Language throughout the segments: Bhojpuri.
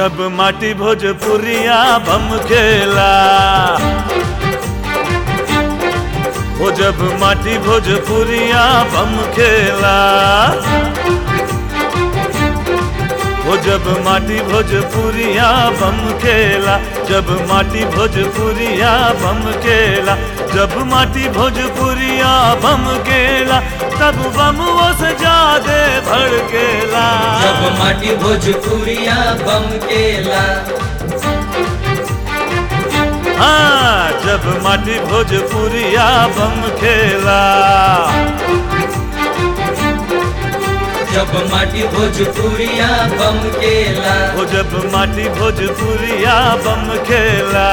जब माटी भोजपुरिया बम खेला वो जब माटी भोजपुरिया बम खेला वो जब माटी भोजपुरिया बम खेला जब माटी भोजपुरिया बम खेला जब माटी भोजपुरिया बम खेला तब बम वो सजादे भड़केला जब माटी भोजपुरिया बम केला हाँ जब माटी भोजपुरिया बम खेला जब माटी भोजपुरिया बम केला वो जब माटी भोजपुरिया बम खेला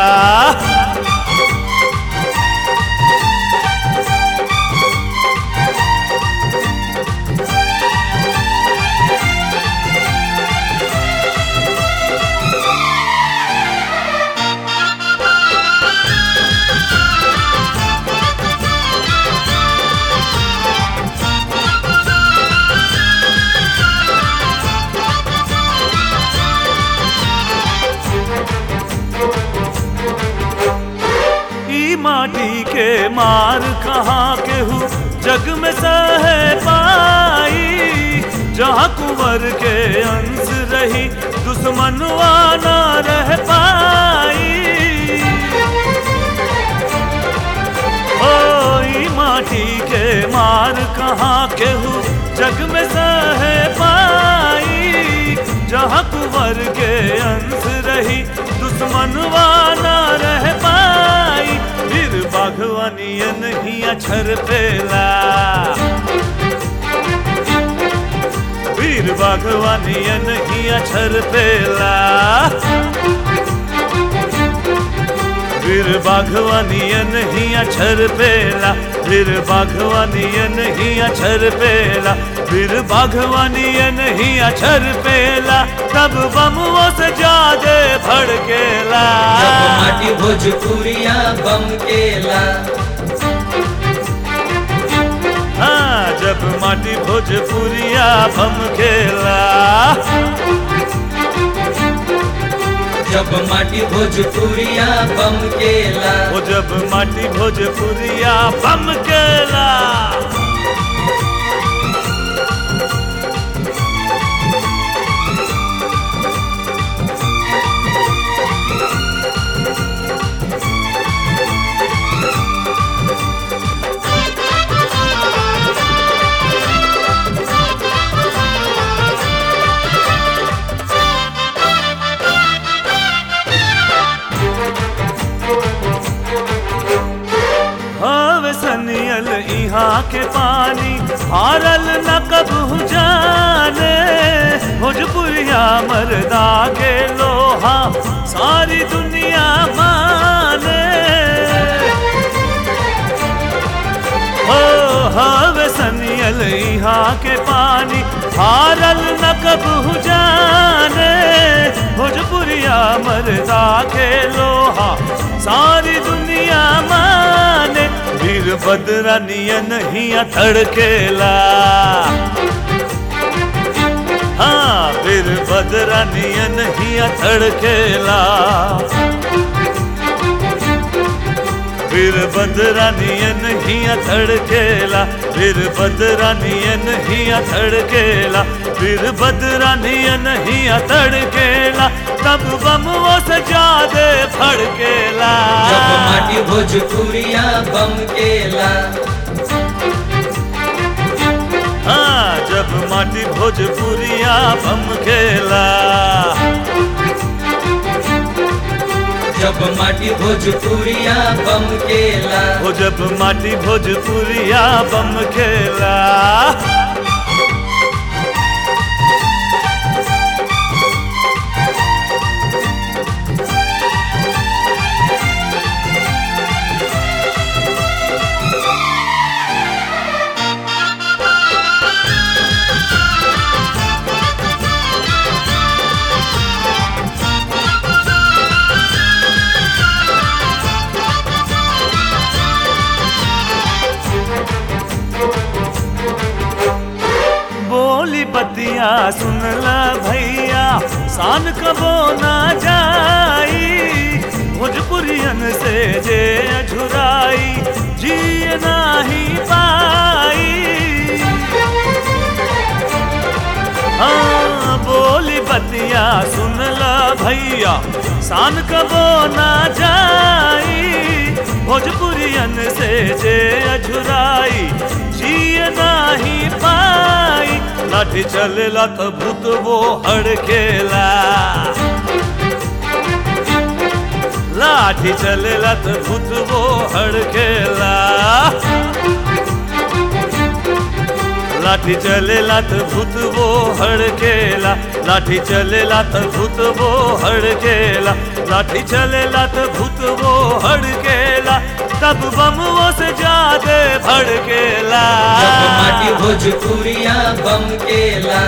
ई माटी के मार कहाँ के हूँ जग में सह पाई जहाँ कुंवर के अंश रही दुश्मनवा न रह पाई ओ ई माटी के मार कहाँ के हूँ जग में सह पाई जहाँ कुंवर के अंश रही दुश्मनवा न रह पाई फिर बागवानिया नहीं अछर पेला फिर बागवानिया नहीं अछर पेला फिर बाघवानिया नहीं अछर पेला फिर बाघवानिया नहीं अछर पेला फिर बाघवानिया नहीं अछर पेला तब बम वो सजादे भड़केला जब माटी भोजपुरिया बम केला हाँ जब माटी भोजपुरिया बम खेला जब माटी भोजपुरिया बम केला वो जब माटी भोजपुरिया बम केला हवे सनियल यहाँ के पानी हारल न कबू जाने भोजपुरिया मरदा के लोहा सारी दुनिया माने हो हवे सनियल यहाँ के पानी हारल न कबू जाने भोजपुरिया मरदा के लोहा सारी दुनिया माने वीर बदरा नियन ही थड़केला हाँ वीर बदरा नियन ही थड़केला फिर बदरानियन ही थड़केला फिर बदरानियन ही थड़केला फिर बदरानियन ही थड़केला तब बम वो सजा दे फड़केला जब माटी भोजपुरिया बम केला हाँ जब माटी भोजपुरिया बम खेला जब माटी भोजपुरिया बम केला वो जब माटी भोजपुरिया बम खेला बोली बतिया सुन ल भैया शान कबो ना जाई भोजपुरियन से जे अझुराई जिए नाही पाई हाँ बोली बतिया सुन ला भैया शान कबो ना जाई भोजपुरियन से जे अझुराई जिए नाही पाई लाठी चलेला तो भूत वो हड़केला लाठी चलेला तो भूत वो हड़केला लाठी चलेला तो भूत वो हड़केला लाठी चलेला तो भूत वो हड़केला लाठी चलेला तो भूत वो हड़केला तब बम वो से जादे भड़केला जब माटी भोजपुरिया बम केला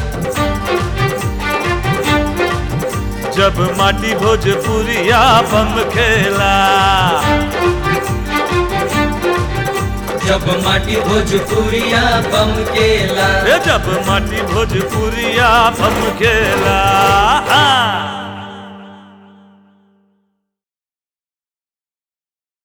जब माटी भोजपुरिया बम खेला जब माटी भोजपुरिया बम केला ए जब माटी भोजपुरिया बम खेला हाँ।